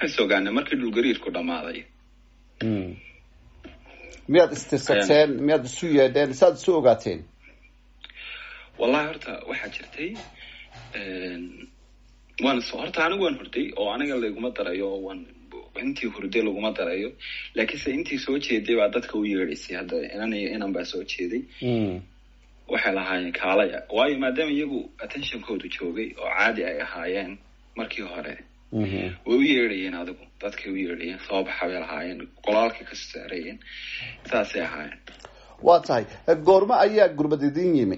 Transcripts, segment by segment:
waxaan is ogaanay markii dhulgariirku dhammaaday miyaad istirsateen miyaad isu yeedheen saad isu ogaateen wallahi horta waxaa jirtay waan horta anigu waan hurday oo aniga layguma darayo oo waan intii hurday laguma darayo laakiinse intii soo jeeday baa dadka u yeedhaysay hadda inan iyo inan baa soo jeeday waxay lahaayeen kaalaya waayo maadaama iyagu attentionkoodu joogay oo caadi ay ahaayeen markii hore way u yeedhayeen adigu dadkay u yeedhayeen soo baxa bay lahaayeen qolaalkay kasoo saarayeen saasay ahaayeen waa tahay goormo ayaa gurbad idin yimi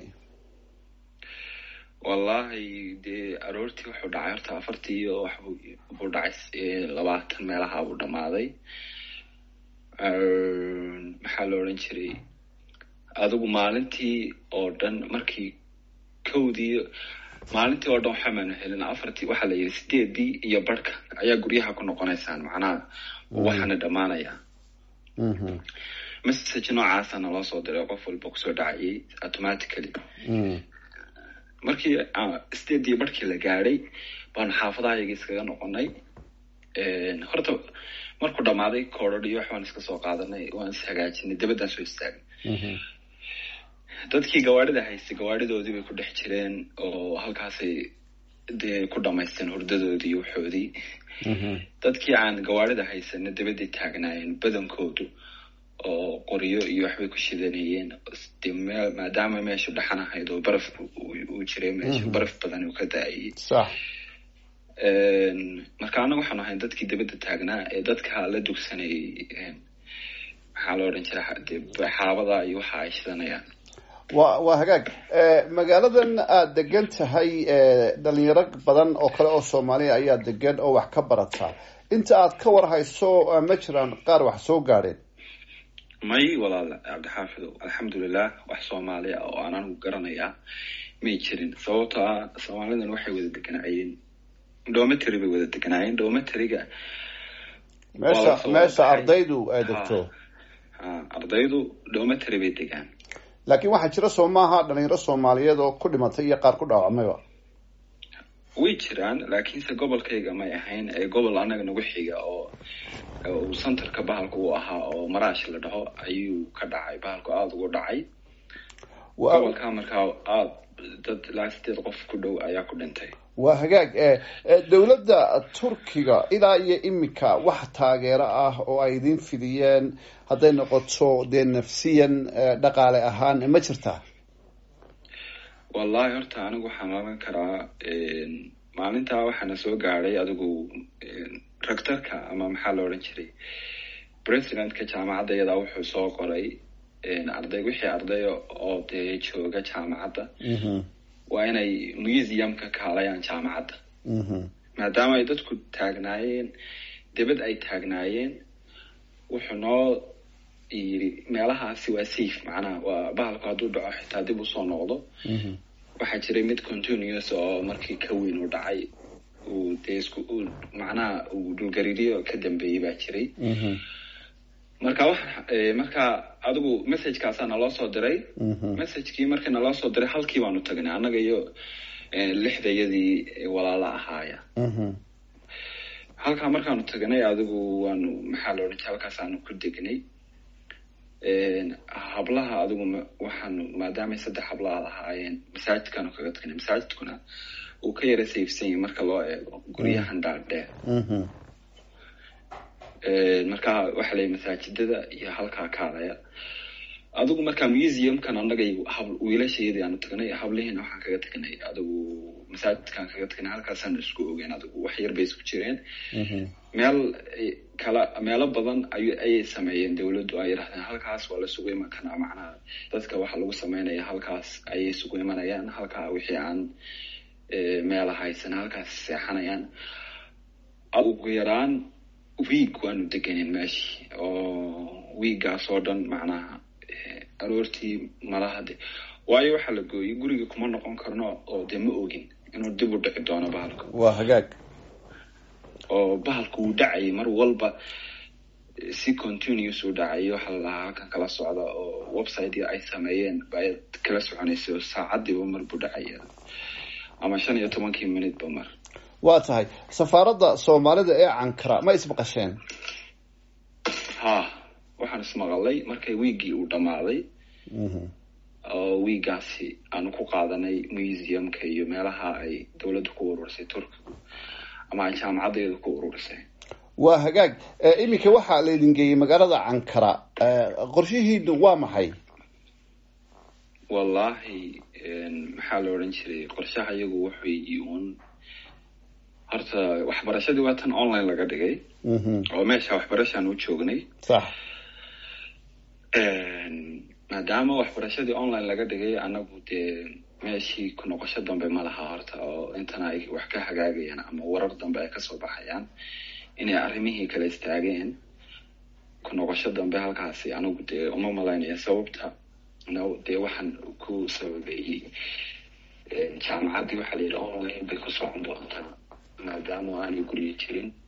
wallahi dee aroortii wuxuu dhacay horta afartii iyo waxbu buu dhacay labaatan meelaha buu dhammaaday maxaa la odhan jiray adigu maalintii oo dhan markii kowdii maalintii oo dhan waxamaanu helin afartii waxaa la yidhi sideedii iyo barhka ayaa guryaha ku noqonaysaan macnaha waxaana dhammaanaya message noocaasa naloo soo diray qof walba kusoo dhacayay automatically markii sideedii barhkii la gaadhay baanu xaafadaha yaga iskaga noqonay horta markuu dhammaaday koodhadh iyo wax baan iska soo qaadanay waan is hagaajinay dabaddaan soo istaagnay dadkii gawaarida haystay gawaaridoodii bay ku dhex jireen oo halkaasay dee ku dhamaysteen hurdadoodii iyo waxoodii dadkii aan gawaarida haysana dabadday taagnaayeen badankoodu oo qoryo iyo waxbay ku shidanayeen de me maadaama meeshu dhaxan ahayd oo baraf uu jiray meeshu baraf badan uu ka da-ayay marka annaga waxaanu ahayn dadkii dabadda taagnaa ee dadka la dugsanayay maxaa la odhan jira de xaabada iyo waxa ay shidanayaan wa waa hagaag magaaladan aada degan tahay dhalinyaro badan oo kale oo soomaaliya ayaa degan oo wax ka barataa inta aad ka war hayso ma jiraan qaar wax soo gaadheen may walaal cabdixaafidow alxamdulilah wax soomaaliya oo aan anigu garanayaa may jirin sababto ah soomaalidan waxay wada deganaayeen dometary bay wada deganaayeen dometeriga meesha meesha ardaydu ay degto ardaydu dometary bay degaan laakiin waxaa jira soo maaha dhalinyaro soomaaliyeed oo ku dhimatay iyo qaar ku dhaawacmayba way jiraan laakiinse gobolkayga may ahayn ee gobol annaga nagu xiga oo uu centerka bahalka uu ahaa oo maraash la dhaho ayuu ka dhacay bahalku aada ugu dhacay gobolka markaa aada dad ilaa sideed qof ku dhow ayaa ku dhintay waa hagaag dowladda turkiga ilaa iyo imika wax taageero ah oo ay idin fidiyeen hadday noqoto dee nafsiyan dhaqaale ahaan ma jirtaa wallahi horta anigu waxaan oran karaa maalintaa waxaana soo gaadhay adigu rectorka ama maxaa la odhan jiray presidentka jaamacadda iyadaa wuxuu soo qoray arday wixii arday oo dee jooga jaamacadda waa inay museumka kaalayaan jaamacadda maadaama ay dadku taagnaayeen debad ay taagnaayeen wuxuu noo yiri meelahaasi waa safe macnaha waa bahalku hadduu dhaco xitaa dib usoo noqdo waxaa jiray mid continuous oo markii ka weyn uu dhacay uu dee isku macnaha uu dhulgariiryo ka dambeeyey baa jiray marka wa marka adigu messagekaasaa naloo soo diray messagekii markii naloo soo diray halkii baanu tagnay annaga iyo lixdayadii walaala ahaaya halkaa markaanu tagnay adigu waanu maxaa la odhan jira halkaasaanu ku degnay hablaha adigu waxaanu maadaamay saddex hablaha ahaayeen masaajidkaanu kaga tagnay masaajidkuna uu ka yara sayfsan yahay marka loo eego guryahan dhaadheer marka waxaa layihi masaajidada iyo halkaa kaalaya adigu markaa museumkan annaga wiilashayadii aanu tagnay hablihiina waxaan kaga tagnay adigu masaajidkaan kaga tagnay halkaasaan isku ogeen adigu wax yar bay isku jireen meel kala meelo badan ay ayay sameeyeen dawladdu ay yidhahdeen halkaas waa la sugu iman kanaa macnaha dadka waxa lagu sameynaya halkaas ayay isugu imanayaan halkaa wixii aan meela haysan halkaas seexanayaan ugu yaraan wiig waanu deganen meeshii oo wiiggaas oo dhan macnaha aroortii malaha de waayo waxaa la gooyey guriga kuma noqon karno oo dee ma ogin inuu dib u dhici doono bahalka waa hagaag oo bahalka wuu dhacayay mar walba si continuous uu dhacay waxaa la lahaa halkan kala socda oo website ay sameeyeen ayaad kala soconaysay oo saacadiiba mar buu dhacaya ama shan iyo tobankii minuteba mar waa tahay safaaradda soomaalida ee cankara ma ismaqasheen ha waxaan ismaqalay markay wiigii uu dhammaaday oo wiigaasi aanu ku qaadanay museumka iyo meelaha ay dowladda ku ururisay turkigu ama ay jaamacaddeedu ku ururisay waa hagaag iminka waxaa laydin geeyey magaalada cankara qorshihiinu waa maxay wallahi maxaa la odhan jiray qorshaha iyagu waxay uun horta waxbarashadii waa tan online laga dhigay oo meesha waxbarashaan u joognay sax maadaama waxbarashadii online laga dhigay anagu dee meeshii ku noqosho dambe ma laha horta oo intana ay wax ka hagaagayaan ama warar dambe ay kasoo baxayaan inay arrimihii kala istaageen ku noqosho dambe halkaasi anigu dee uma malaynaya sababta dee waxaan ku sababeeyey jaamacaddii waxaa la yidhi online bay ku socon doontaa maadaama aanay guryo jirin